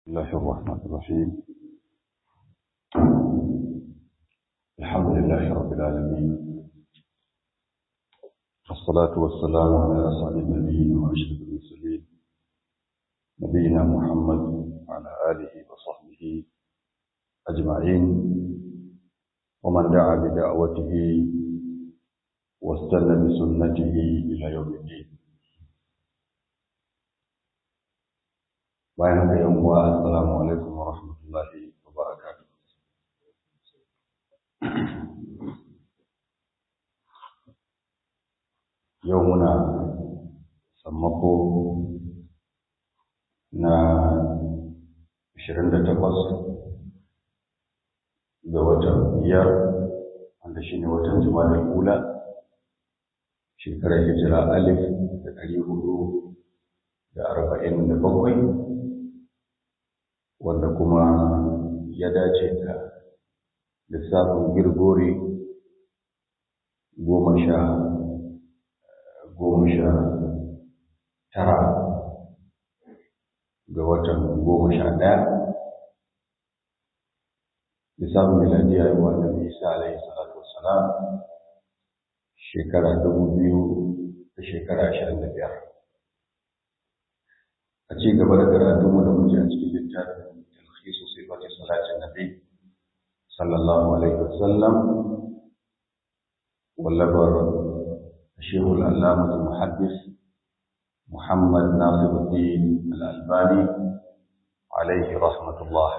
الله الرحمن الرحيم الحمد لله رب العالمين والصلاة والسلام على أسعد النبيين وأشرف المرسلين نبينا محمد وعلى آله وصحبه أجمعين ومن دعا بدعوته واستنى بسنته إلى يوم الدين bayan haka yan uwa assalamu alaikum wa rahmatullahi wa barakatuh yau muna sammako na 28 ga watan biyar wanda shine watan juma'a ula shekarar hijira alif da ɗari hudu da arba'in da bakwai wanda kuma ya dace da lissafin girgori goma sha goma sha tara ga watan goma sha ɗaya lissafin miladiya yi wa annabi isa alaihi salatu wassalam shekara dubu biyu da shekara ashirin da biyar a ci gaba da karatunmu da muke a cikin littafin talhisu sifati salatin nabi sallallahu alaihi wasallam wallabar shehul allama muhaddis muhammad nasiruddin al-albani alaihi rahmatullah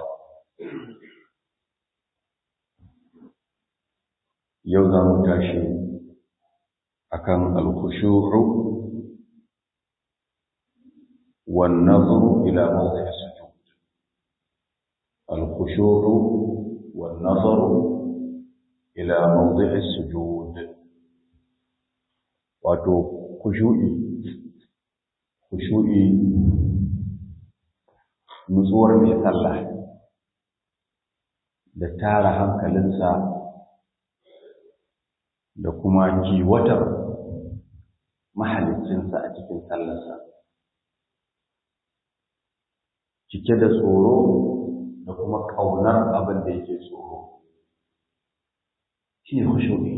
yau za mu tashi akan al-khushu'u والنظر إلى موضع السجود الخشوع والنظر إلى موضع السجود wato kushu'i kushu'i nutsuwar mai sallah da tara hankalinsa da kuma kiwatar mahalicinsa a cikin sallarsa cike da tsoro da kuma ƙaunar abin da yake tsoro shi ne hushuɗi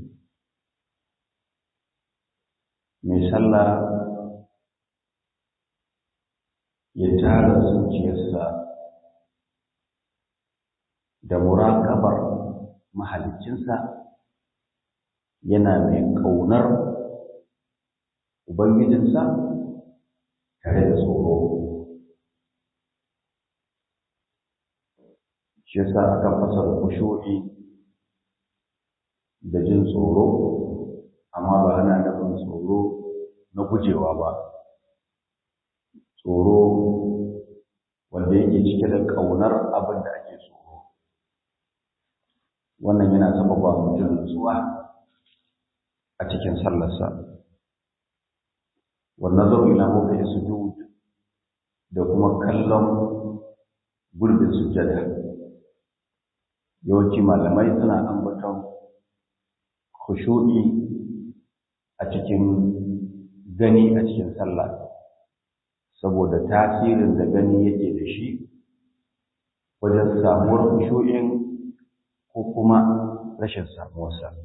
mai sallah ya tara zuciyarsa da muraƙabar mahalicinsa yana mai ƙaunar ubangijinsa tare da tsoro shi yasa aka fasara kushu'i da jin tsoro amma ba ana nufin tsoro na gujewa ba tsoro wanda yake cike da ƙaunar abin da ake tsoro wannan yana sababa mutum nutsuwa a cikin sallarsa wannan zo ila mafi sujud da kuma kallon gurbin sujjada yawanci malamai suna ambaton khushu'i a cikin gani a cikin sallah saboda tasirin da gani yake da shi wajen samuwar khushu'in ko kuma rashin samuwarsa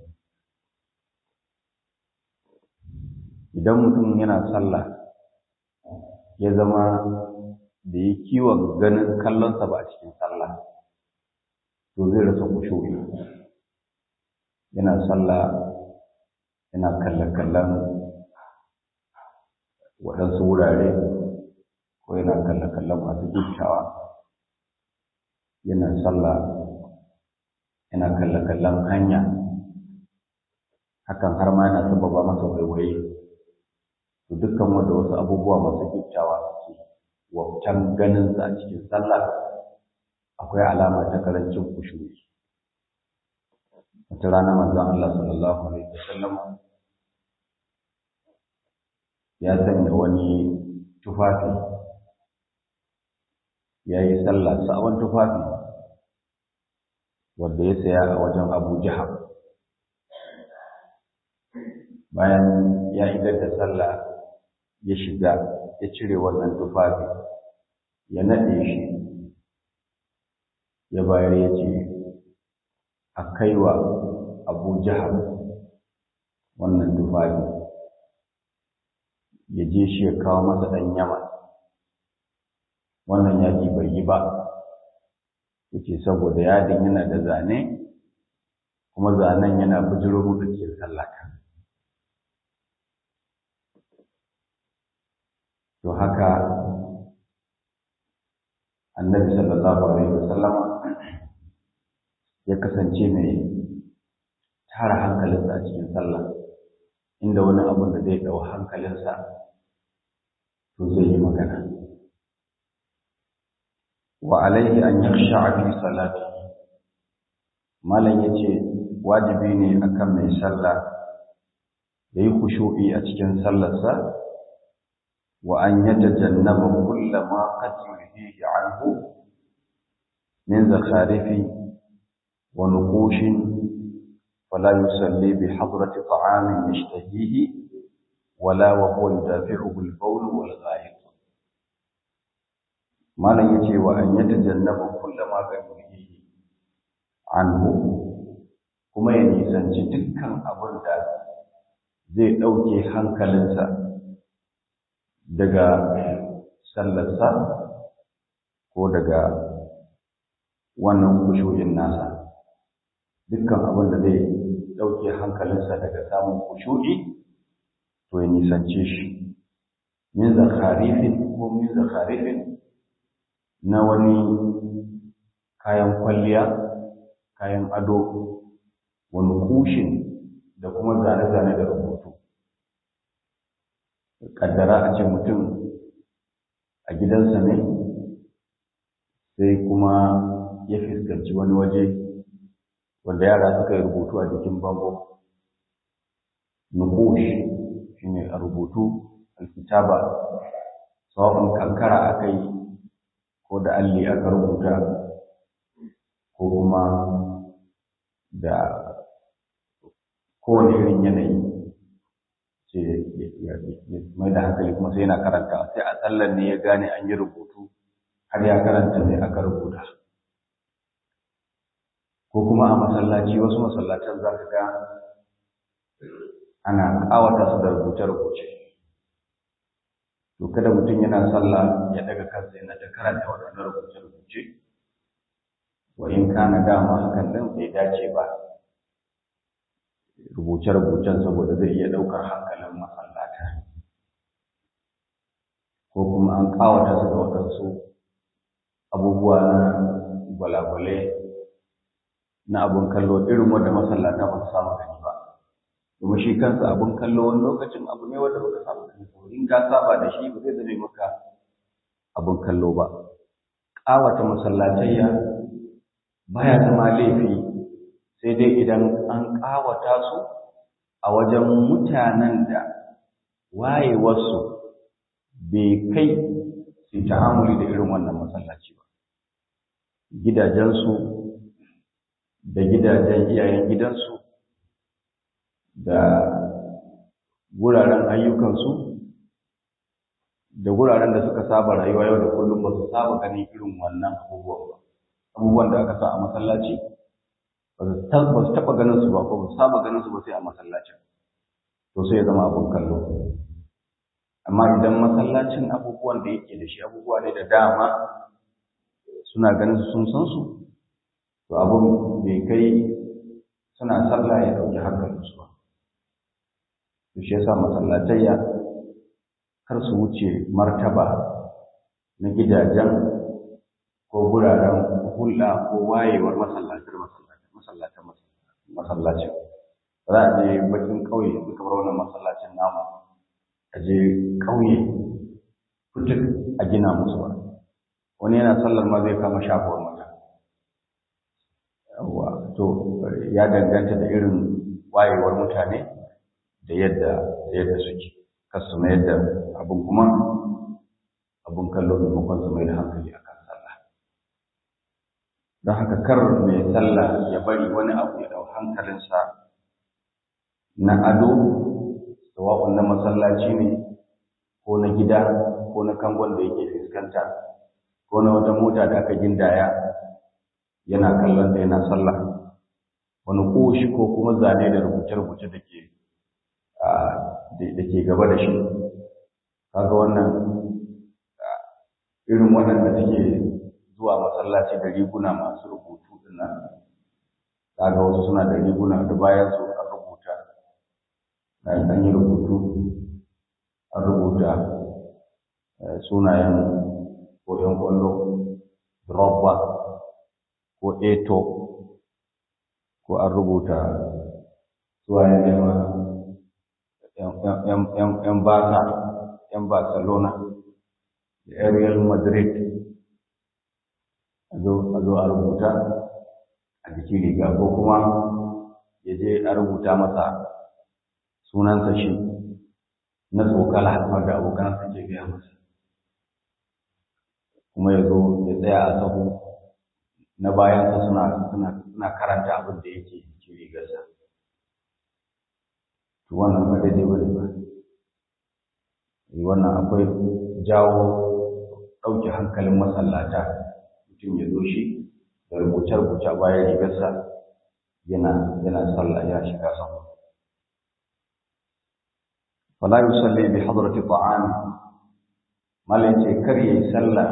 idan mutum yana sallah ya zama da yi kiwon ganin kallonsa ba a cikin sallah to zai rasa kushu'i yana sallah yana kalle-kallen waɗansu wurare ko yana kalle-kallen masu gittawa yana sallah yana kalle-kallen hanya hakan har ma yana sababa masa waiwaye to dukkan wanda wasu abubuwa masu gittawa suke wabtan ganinsa a cikin sallah akwai alama ta karancin kushuri wata rana manzon Allah sallallahu alaihi wasallam ya sanya wani tufafi ya yi sallah sabon tufafi wanda ya saya a wajen Abu Jahal bayan ya idar da sallah ya shiga ya cire wannan tufafi ya naɗe shi ya bayar ya ce a kaiwa abu jihar wannan tufafi ya je shi ya kawo masa ɗan yama wannan yaƙi bai yi ba yace saboda yadin yana da zane kuma zanen yana bujiro da ke sallata to haka annabi sallallahu alaihi wasallam ya kasance mai tara hankalinsa a cikin sallah inda wani abun da zai ɗau hankalinsa to zai yi magana wa alaihi an yakhsha fi salati malam yace wajibi ne akan mai sallah yayi khushu'i a cikin sallarsa wa an yatajannaba kullama qad yulhihi anhu min zakharifi wa nuqushin فلا يصلي بحضرة طعام يشتهيه ولا وهو يدافعه البول والغائط ما لن يتي وأن يتجنب كل ما قد يلهيه عنه kuma ya nisanci dukkan abin da zai ɗauke hankalinsa daga sallarsa ko daga wannan kushu'in nasa dukkan abin da zai ɗauke hankalinsa daga samun kushu'i to ya nisance shi min zakharifin ko min zakharifin na wani kayan kwalliya kayan ado wani kushin da kuma zane-zane da rubutu ƙaddara a ce mutum a gidansa ne sai kuma ya fuskanci wani waje wanda yara suka yi rubutu a jikin bango nukush shine a rubutu alkitaba sawa'un kankara aka yi ko da alli aka rubuta ko kuma da kowane irin yanayi ce mai da hankali kuma sai yana karanta sai a tsallan ne ya gane an yi rubutu har ya karanta ne aka rubuta ko kuma a masallaci wasu masallatan za ka ga ana ƙawata su da rubuce-rubuce to kada mutum yana sallah ya daga kansa yana ta karanta waɗannan rubuce-rubuce wa in kana dama hakan din bai dace ba rubuce-rubucen saboda zai iya ɗaukar hankalin masallata ko kuma an ƙawata su da waɗansu abubuwa na gwalagwale na abun kallo irin wanda masallata ba su samu gani ba kuma shi kansa abun kallo wani lokacin abu ne wanda baka samu gani ba in ka saba da shi ba zai zame maka abun kallo ba ƙawata masallatayya baya zama laifi sai dai idan an ƙawata su a wajen mutanen da wayewarsu bai kai su ta'amuli da irin wannan masallaci ba gidajensu da gidajen iyayen gidansu da wuraren ayyukansu da wuraren da suka saba rayuwa yau da kullum ba su saba ganin irin wannan abubuwan ba abubuwan da aka sa a masallaci ba su taɓa ganin su ba ko ba su saba ganin su ba sai a masallacin to sai ya zama abun kallo amma idan masallacin abubuwan da yake da shi abubuwa ne da dama suna ganin su sun san su to abun bai kai suna sallah ya ɗauki hankalinsu ba to shi yasa masallatayya kar su wuce martaba na gidajen ko guraren hulɗa ko wayewar masallatar masallacin masallacin za a je bakin ƙauye in kamar wannan masallacin namu a je ƙauye fituk a gina musu ba wani yana sallar ma zai kama shafuwar mata yawa to ya danganta da irin wayewar mutane da yadda da yadda suke kasu mai yadda abin kuma abin kallo maimakon su mai da hankali akan sallah don haka kar mai sallah ya bari wani abu ya dau hankalinsa na ado sawa'un na masallaci ne ko na gida ko na kangon da yake fuskanta ko na wata mota da aka gindaya yana kallon ta yana sallah wani koshi ko kuma zane da rubuce-rubuce da ke da ke gaba da shi kaga wannan irin waɗanda suke zuwa masallaci da riguna masu rubutu dinnan kaga wasu suna da riguna da bayan su an rubuta an yi rubutu an rubuta sunayen ko ‘yan kwallo Drogba ko Eto ko an rubuta suwayen nema ‘yan Barca, ‘yan Barcelona, da ‘yan Real Madrid a zo a rubuta a jikin riga ko kuma ya je a rubuta masa sunansa shi na tsokala wanda abokansa ke gaya masa kuma ya zo ya tsaya a sahu na bayansa suna suna karanta abin da yake cikin rigarsa to wannan ba daidai ba ne ba wannan akwai jawo ɗauke hankalin masallata mutum ya zo shi da rubuce-rubuce bayan rigarsa yana yana sallah ya shiga sahu fala yusalli bi hadrati ta'am malai ce kar yayi sallah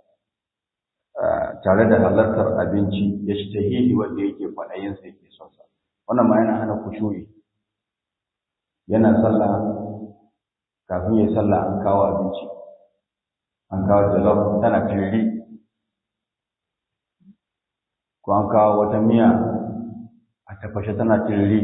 tare da halartar abinci ya shi tahili wanda yake kwaɗayin sa yake son sa wannan ma yana hana kushuyi yana sallah kafin yayi sallah an kawo abinci an kawo jalof tana firri ko an kawo wata miya a tafashe tana firri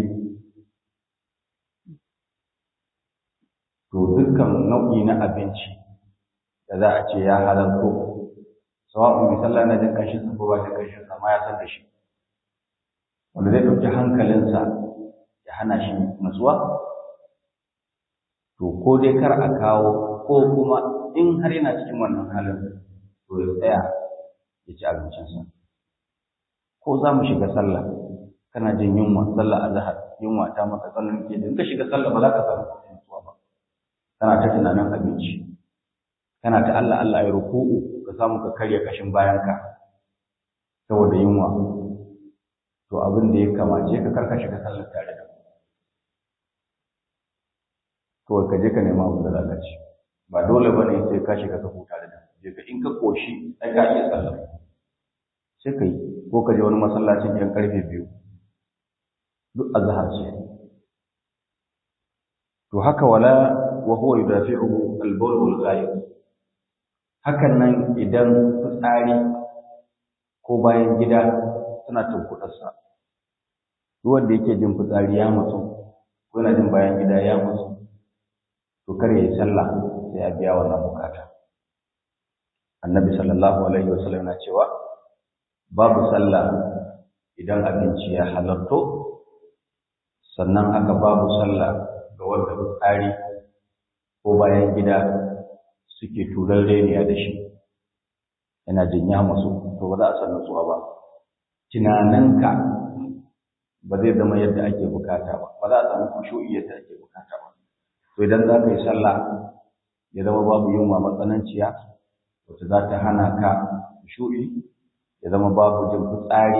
to dukkan nau'i na abinci da za a ce ya halarto sawa'un mai sallah na jin kashin sa ko ba jin kashin sa ma ya san da shi wanda zai ɗauki hankalinsa ya hana shi nutsuwa to ko dai kar a kawo ko kuma in har yana cikin wannan halin to ya tsaya ya ci abincinsa ko za mu shiga sallah kana jin yunwa sallah azhar yunwa ta maka tsallan ke in ka shiga sallah ba za ka samu nutsuwa ba kana ta tunanin abinci kana ta Allah Allah ai ruku'u ka samu ka karya kashin bayanka saboda yunwa to abin da ya kamace ka karka shiga sallar tare da kawai ka je ka nema abin da za ka ci ba dole ba ne sai ka shiga sahu tare da je ka in ka koshi ai ka iya sallar sai ka yi ko ka je wani masallacin yan karfe biyu duk azhar ce to haka wala wa huwa yudafi'uhu al-bawl wal ghaib hakan nan idan fitsari ko bayan gida suna tunkuɗarsa duk wanda yake jin fitsari ya mutu ko yana jin bayan gida ya mutu to kar ya yi sallah sai ya biya wannan bukata annabi sallallahu alaihi wasallam na cewa babu sallah idan abinci ya halarto sannan haka babu sallah ga wanda fitsari ko bayan gida suke turar reniya da shi yana jin ya musu to ba za a san nutsuwa ba tunaninka ba zai zama yadda ake bukata ba ba za a samu kushu'i yadda ake bukata ba to idan za ka yi sallah ya zama babu yunwa matsananciya wacce za ta hana ka kushu'i ya zama babu jin fitsari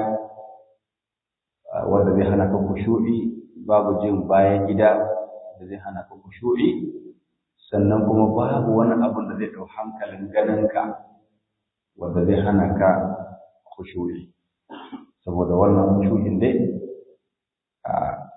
wanda zai hana ka kushu'i babu jin bayan gida da zai hana ka kushu'i sannan kuma babu wani abun da zai ɗau hankalin ganinka wanda zai hana ka kushu'i saboda wannan kushu'in dai a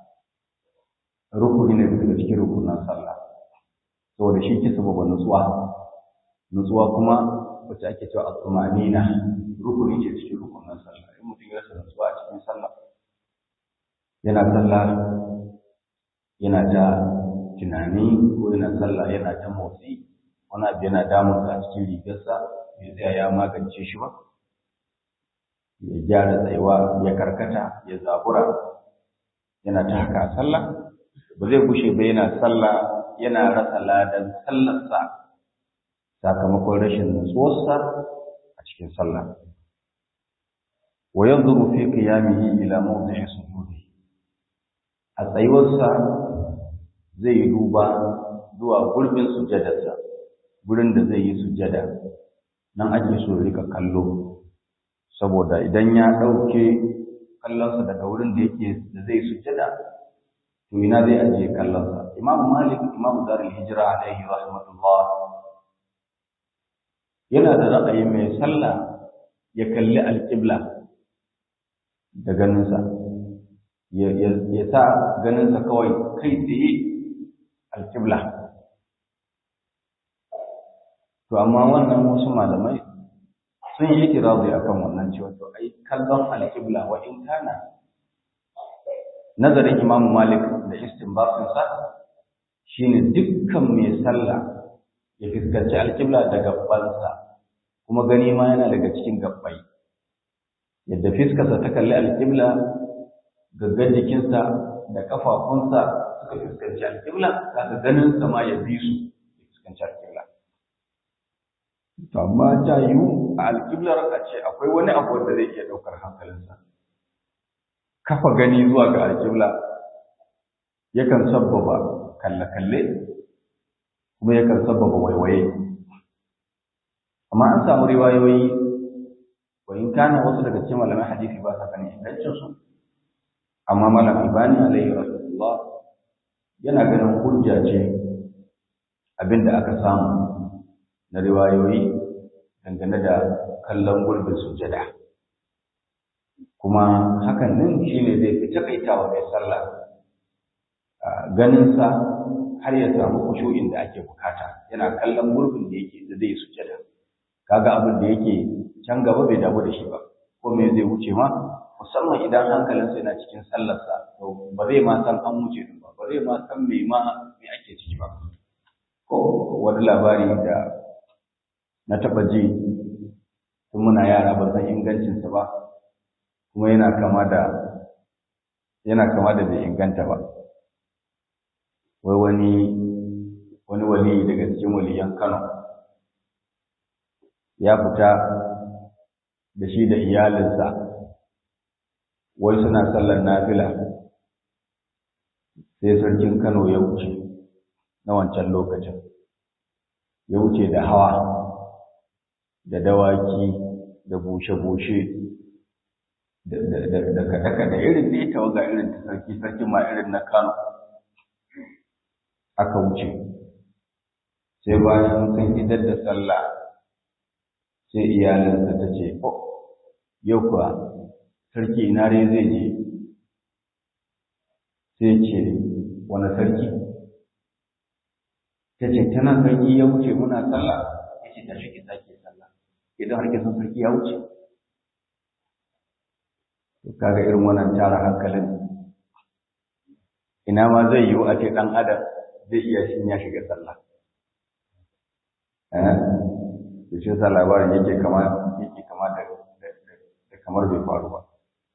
rukuni ne daga cikin rukunan sallah saboda shi ke sababa nutsuwa nutsuwa kuma wacce ake cewa al-tumanina rukuni ce cikin rukunan sallah in mutum ya rasa nutsuwa a cikin sallah yana sallah yana ta tunani ko yana sallah yana ta motsi wani abu yana damunsa a cikin rigarsa bai tsaya ya magance shi ba ya gyara tsayuwa ya karkata ya zabura yana ta haka a sallah ba zai gushe ba yana sallah yana rasa ladan sallarsa sakamakon rashin nutsuwarsa a cikin sallah wa yanzuru fi qiyamihi ila mawdi'i sujudi a tsayuwarsa zai yi duba zuwa gurbin sujjadarsa gurin da zai yi sujjada nan ake so rika kallo saboda idan ya ɗauke kallonsa daga wurin da yake da zai sujjada to ina zai ajiye kallonsa imam malik imam darul hijira alaihi rahmatullah yana da ra'ayi mai sallah ya kalli alƙibla da ganinsa ya sa ganinsa kawai kai tsaye alƙibla to amma wannan wasu malamai sun yi itirazi akan wannan cewa to ai kallon alƙibla wa in kana nazarin Imam Malik da istinbatin sa shine dukkan mai sallah ya fuskanci alƙibla da gabbansa kuma gani ma yana daga cikin gabbai yadda fiskarsa ta kalli alƙibla gaggar jikinsa da kafafunsa suka fuskanci alƙibla kaga ganinsa ma ya bi su ya fuskanci alƙibla to amma ta yiwu a alƙiblar a ce akwai wani abu wanda zai iya ɗaukar hankalinsa kafa gani zuwa ga alƙibla yakan sabbaba kalle-kalle kuma yakan sabbaba waiwaye amma an samu riwayoyi wa in kana wasu daga cikin malaman hadisi ba sa ganin ingancin su amma malam albani alaihi rahmatullah yana ganin hujja ce abinda aka samu na riwayoyi dangane da kallon gurbin sujada kuma hakan nan shine zai fi takaitawa mai sallah ganinsa har ya samu kushu'in da ake bukata yana kallon gurbin da yake da zai sujada kaga abin da yake can gaba bai damu da shi ba ko me zai wuce ma musamman idan hankalinsa yana cikin sallarsa to ba zai ma san an wuce din ba ba zai ma san me ma me ake ciki ba ko wani labari da na taɓa ji tun muna yara ba san ingancinsa ba kuma yana kama da yana kama da bai inganta ba wai wani wani wali daga cikin waliyan Kano ya fita da shi da iyalinsa wai suna sallar nafila sai sarkin Kano ya wuce na wancan lokacin ya wuce da hawa da dawaki da bushe-bushe da kaɗe-kaɗe irin da ya tawaga irin ta sarki sarki ma irin na Kano aka wuce sai bayan sun idar da sallah sai iyalinsa ta ce oh yau kuwa sarki ina dai zai je sai ce wani sarki ta ce tana sarki ya wuce muna sallah ya ce ta shi ki sake sallah idan har kisan sarki ya wuce kaga irin wannan tara hankalin ina ma zai yiwu a ce ɗan adam zai iya shi ya shiga sallah eh da shi sa labarin yake kama yake kama da da kamar bai faru ba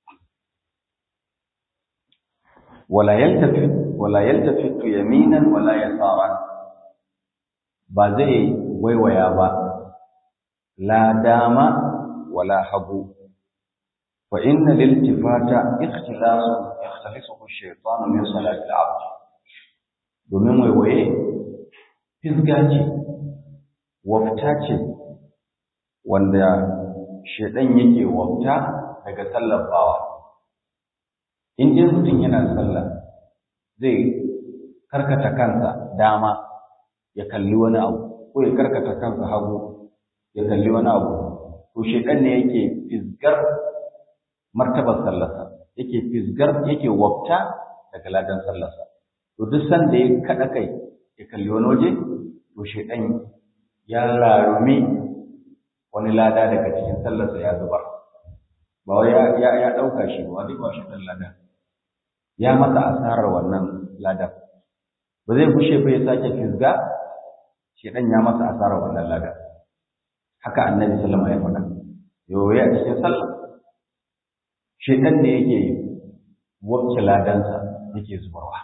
wala yaltafi wala yaltafi yaminan wala yasaran ba zai waiwaya ba la dama wala hagu fa inna liltifata ikhtilasun yakhtalisuhu ash-shaytanu min salati al-'abd domin waiwaye fisga ce wafta ce wanda shaidan yake wafta daga sallar bawa in dai mutum yana sallah zai karkata kansa dama ya kalli wani abu ko ya karkata kansa hagu ya kalli wani abu to shaidan ne yake fisgar martabar sallarsa yake fisgar yake wafta daga ladan sallarsa to duk sanda ya kada kai ya kalli wani waje to shaidan ya rarumi wani lada daga cikin sallarsa ya zubar ba wai ya ya, ya dauka shi ba wani ba shi dan lada ya masa asarar wannan ladan ba zai gushe ba ya sake fisga shaidan ya masa asarar wannan ladan haka annabi sallama ya faɗa yau ya cikin sallah shaidan ne yake wacce ladansa yake zubarwa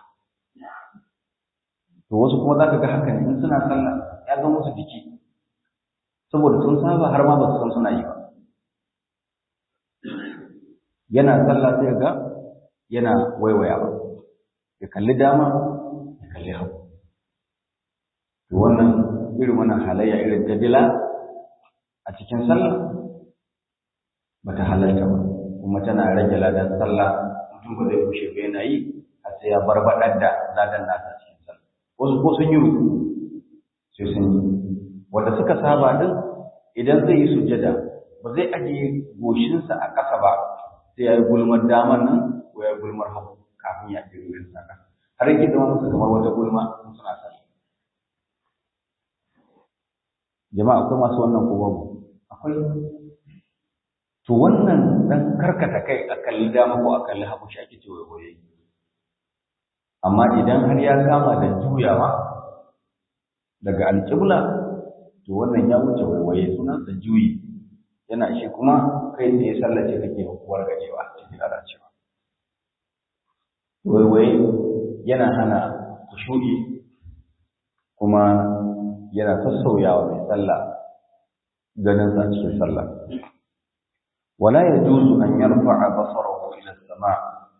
to wasu kuma za ka ga haka ne in suna sallah ya zama musu jiki saboda sun saba har ma ba su san suna yi ba yana sallah sai ga yana waiwaya ba ya kalli dama ya kalli hagu to wannan irin wannan halayya irin ta dila a cikin sallah bata halarta ba kuma tana rage ladan sallah mutum ba zai kushe ba yana yi har sai ya barbaɗar da ladan nasa cikin sallah wasu ko sun yi ruku sai sun yi wanda suka saba din idan zai yi sujjada ba zai ajiye goshinsa a ƙasa ba sai ya yi gulmar daman nan ko ya yi gulmar hagu kafin ya ajiye goshinsa a ƙasa har yake zama musu kamar wata gulma in suna sallah jama'a akwai masu wannan ko babu akwai to wannan dan karkata kai a kalli dama ko a kalli hagu shi ake cewa goye amma idan har ya kama da juyawa daga alƙibla to wannan ya wuce waiwaye sunansa juyi yana shi kuma kai tsaye sallace kake hukuwar gajewa cikin lalacewa waiwaye yana hana kushu'i kuma yana sassauyawa mai sallah ganinsa a cikin sallah wala yajuzu an yarfa'a basarahu ila as-sama'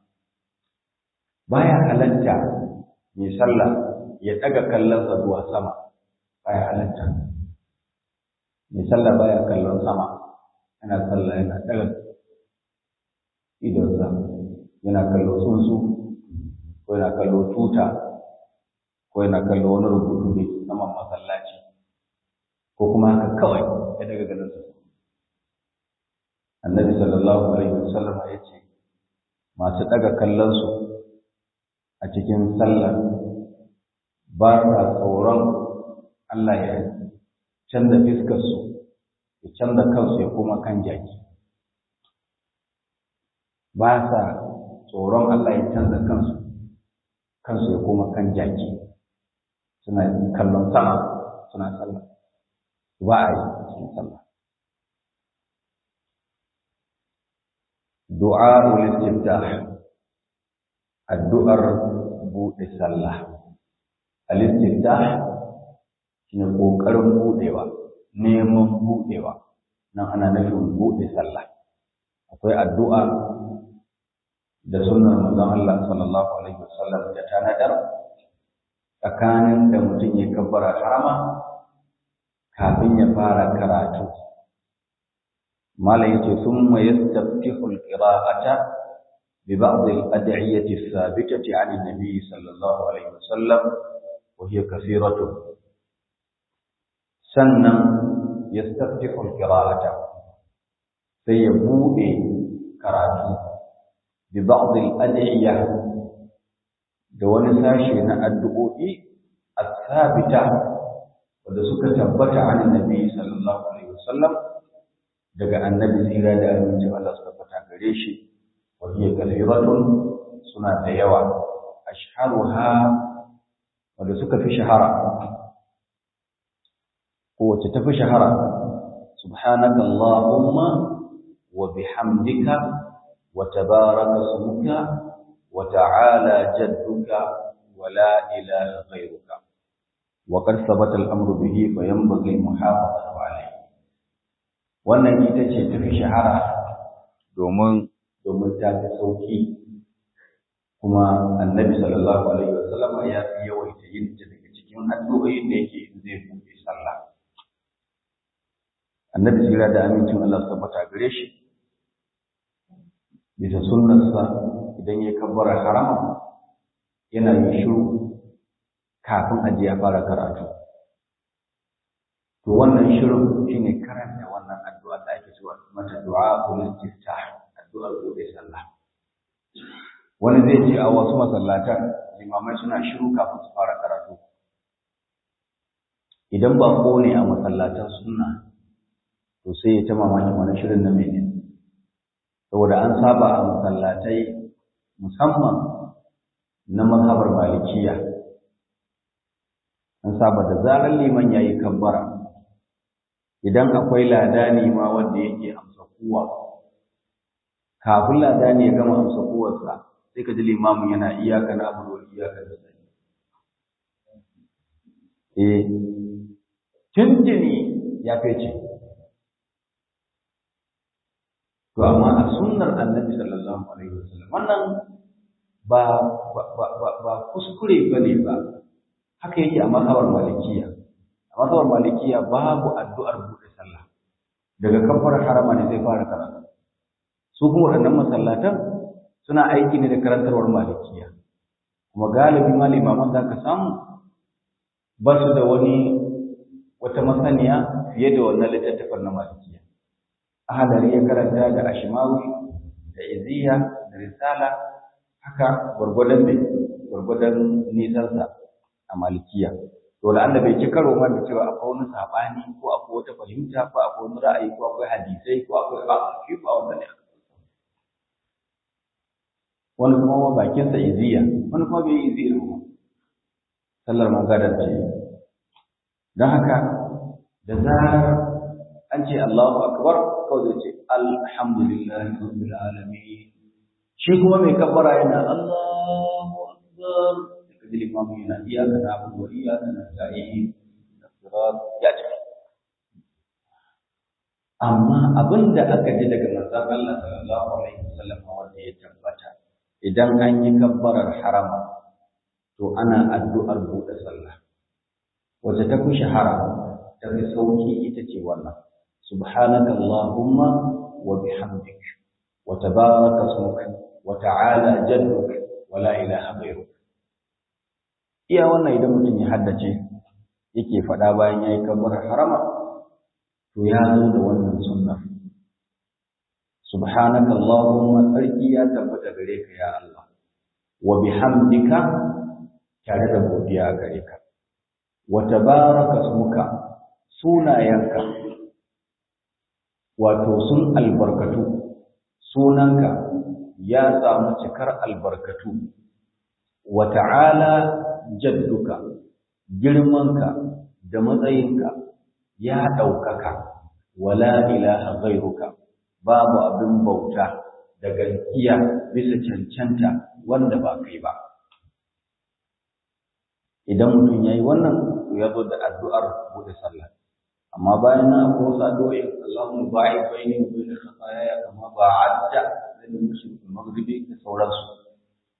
baya halatta mai sallah ya daga kallonsa zuwa sama baya halatta mai sallah baya kallon sama yana sallah yana daga idonsa yana kallo tsuntsu ko yana kallo tuta ko yana kallo wani rubutu da ke saman masallaci ko kuma haka kawai ya daga ganin su annabi sallallahu alaihi wasallam ya ce masu daga kallon su a cikin sallah ba sa tsoron Allah ya canza fiskar su ya canza kansu ya koma kan jaki ba sa tsoron Allah ya canza kansu kansu ya koma kan jaki suna kallon sama suna sallah ba a yi cikin sallah du'a ul-istiftah addu'ar buɗe sallah al-istiftah shine kokarin buɗewa neman buɗewa nan ana nufin buɗe sallah akwai addu'a da sunnar manzon Allah sallallahu alaihi wasallam da tanadar tsakanin da mutum ya kabbara harama kafin ya fara karatu malam yace thumma yastaftihu alqira'ata bi ba'd al-ad'iyati ath-thabitati 'an an-nabi sallallahu alaihi wasallam wa hiya kathiratu sannan yastaftihu alqira'ata sai ya bude karatu bi ba'd al-ad'iyah da wani sashe na addu'o'i ath-thabita wanda suka tabbata an annabi sallallahu alaihi wasallam daga annabi tsira da amincin Allah suka tabbata gare shi wa hiya kathiratun suna da yawa ashharuha wanda suka fi shahara ko wacce ta fi shahara subhanaka allahumma wa bihamdika wa tabaraka ismuka wa ta'ala jadduka wa la ilaha ghayruka وقد ثبت الأمر به فينبغي المحافظة عليه wannan ita ce tafi shahara domin domin ta fi sauki kuma annabi sallallahu alaihi wasallam ya fi yawaita yin ta daga cikin addu'o'in da yake zai buɗe sallah annabi jira da amincin Allah su tabbata gare shi bisa sunnarsa idan ya kabbara harama yana yin shiru kafin aji ya fara karatu to wannan shirin shine karanta wannan addu'a da ake cewa mata du'a ul istiftah addu'ar gobe sallah wani zai ce a wasu masallatan limamai suna shiru kafin su fara karatu idan ba ko ne a masallatan sunna to sai ya ta mamaki wani shirin na mene saboda an saba a masallatai musamman na mazhabar malikiya an saba da zarar liman ya yi kabbara idan akwai ladani ma wanda yake amsa kuwa kafin ladani ya gama amsa kuwarsa sai ka ji limamin yana iyaka na abu da iyaka da sani eh tuntuni ya fece to amma a sunnar annabi sallallahu alaihi wasallam wannan ba ba ba ba kuskure bane ba haka yake a mazhabar malikiya a mazhabar malikiya babu addu'ar buɗe sallah daga kafar harama ne zai fara karatu su kuma waɗannan masallatan suna aiki ne da karantarwar malikiya kuma galibi ma limaman da ka samu ba su da wani wata masaniya fiye da wannan littattafan na malikiya ahadari ya karanta da ashimawi da iziya da risala haka gwargwadon mai gwargwadon nisansa a malikiya to da Allah bai ci karo ma da cewa akwai wani sabani ko akwai wata fahimta ko akwai wani ra'ayi ko akwai hadisai ko akwai ba shi ba wanda ne wani kuma ma bakin sa iziya wani kuma bai iziya ba sallar magadar ce don haka da zarar an ce Allahu akbar kawai zai ce alhamdulillahi rabbil alamin shi kuma mai kabbara yana Allahu akbar kaji limamu yana iyaka na abu wa iyaka na sa'i da sirat ya ce amma abin da aka ji daga manzon Allah sallallahu alaihi wasallam wanda ya tabbata idan an yi kabbarar harama to ana addu'ar buɗe sallah wacce ta fi shahara ta fi sauki ita ce wannan subhanaka allahumma wa bihamdik wa tabaraka ismuka wa ta'ala jadduk wa la ilaha ghayruk iya wannan idan mutum ya haddace yake faɗa bayan ya yi kabbar harama to ya zo da wannan sunna subhanaka allahumma sarki ya tabbata gare ka ya Allah wa bihamdika tare da godiya gare ka wa tabaraka ismuka sunayenka wato sun albarkatu sunanka ya samu cikar albarkatu wa ta'ala jadduka girmanka da matsayinka ya ɗaukaka wala ilaha ghairuka babu abin bauta da gaskiya bisa cancanta wanda ba kai ba idan mutum ya yi wannan ya zo da addu'ar buɗe sallah amma bayan na ko wasu addu'o'i Allahumma ba'id baini wa baina khataaya kama ba'adta baina al-mashriq wal maghribi da sauransu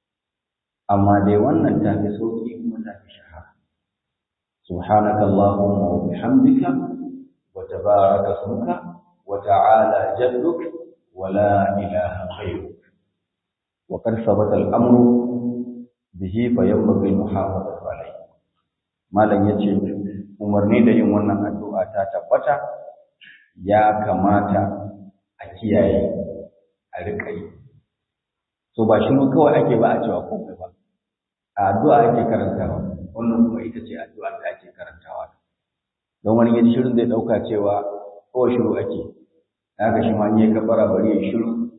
amma dai wannan ta fi sauki kuma ta fi shahara subhanaka allahumma wa bihamdika wa tabaraka ismuka wa ta'ala jadduk wa la ilaha ghayruk wa qad sabata al-amru bihi fa yanbaghi al-muhafazatu alayhi malam yace umarni da yin wannan addu'a ta tabbata ya kamata a kiyaye a rika yi so ba shi kawai ake ba a cewa komai ba addu'a ake karantawa wannan kuma ita ce addu'ar da ake karantawa don wani yaji shirin zai dauka cewa ko shiru ake haka shi ma ne ka fara bari ya shiru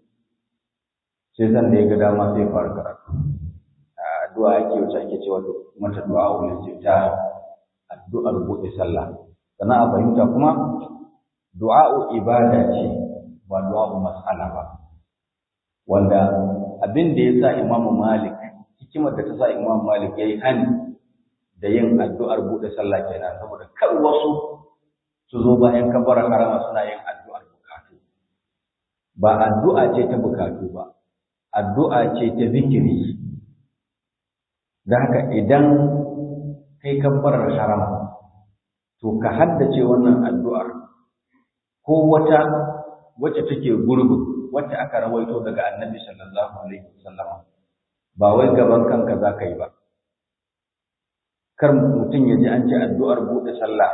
sai san da ya ga dama sai fara karatu addu'a ake wacce ake cewa mata du'a ul ta addu'ar buɗe sallah sannan a fahimta kuma du'a'u ibada ce ba du'a'u mas'ala ba wanda abin da ya sa imamu malik hikimar da ta sa Imam Malik yayi hani da yin addu'ar bude sallah kenan saboda kar wasu su zo bayan kabbara harama suna yin addu'ar bukatu ba addu'a ce ta bukatu ba addu'a ce ta zikiri da haka idan kai kabbarar harama to ka haddace wannan addu'ar ko wata wacce take gurgu wacce aka rawaito daga annabi sallallahu alaihi wasallam ba wai gaban kanka za ka yi ba kar mutum ya ji an ce addu'ar buɗe sallah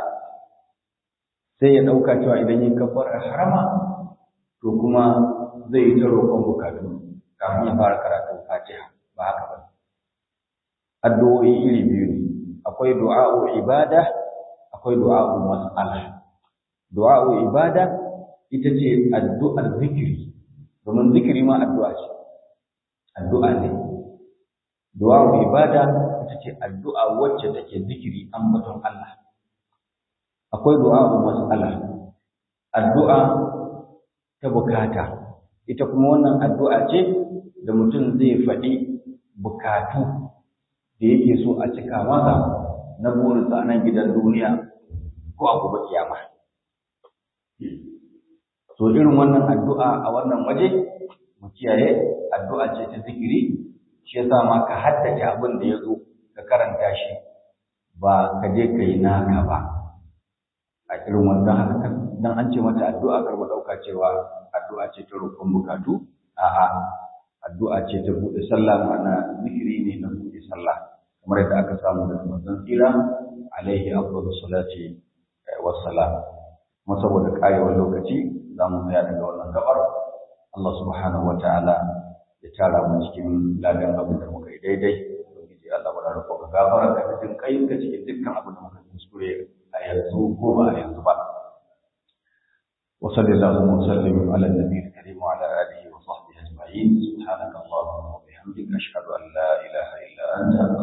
sai ya ɗauka cewa idan yin kafar harama to kuma zai yi ta roƙon bukatu kafin ya fara karatun fatiha ba haka ba addu'o'i iri biyu ne akwai du'a'u ibada akwai du'a'u mas'ala du'a'u ibada ita ce addu'ar zikiri domin zikiri ma addu'a ce addu'a ne du'a ibada ita ce addu'a wacce take zikiri ambaton Allah akwai du'a mas'ala addu'a ta bukata ita kuma wannan addu'a ce da mutum zai faɗi bukatu da yake so a cika masa na burinsa nan gidan duniya ko a gobe kiyama to irin wannan addu'a a wannan waje mu kiyaye addu'a ce ta zikiri shi yasa ma ka haddace abin da ya zo ka karanta shi ba ka je ka yi naka ba a irin wannan haka dan an ce mata addu'a kar mu dauka cewa addu'a ce ta roƙon bukatu a'a addu'a ce ta buɗe sallah ma'ana zikiri ne na buɗe sallah kamar yadda aka samu daga manzon tsira alaihi afdalu salati wassalam kuma saboda karewar lokaci za mu tsaya daga wannan gabar Allah subhanahu wataala ya tara mu cikin ladan abin da muka yi daidai ubangiji Allah wala roƙo ka gafara da cikin kayin ka cikin dukkan abin da muka kuskure a yanzu ko ba a yanzu ba wa sallallahu wa sallim ala nabiyil karim wa ala alihi wa sahbihi ajma'in subhanaka allahumma wa bihamdika ashhadu an la ilaha illa anta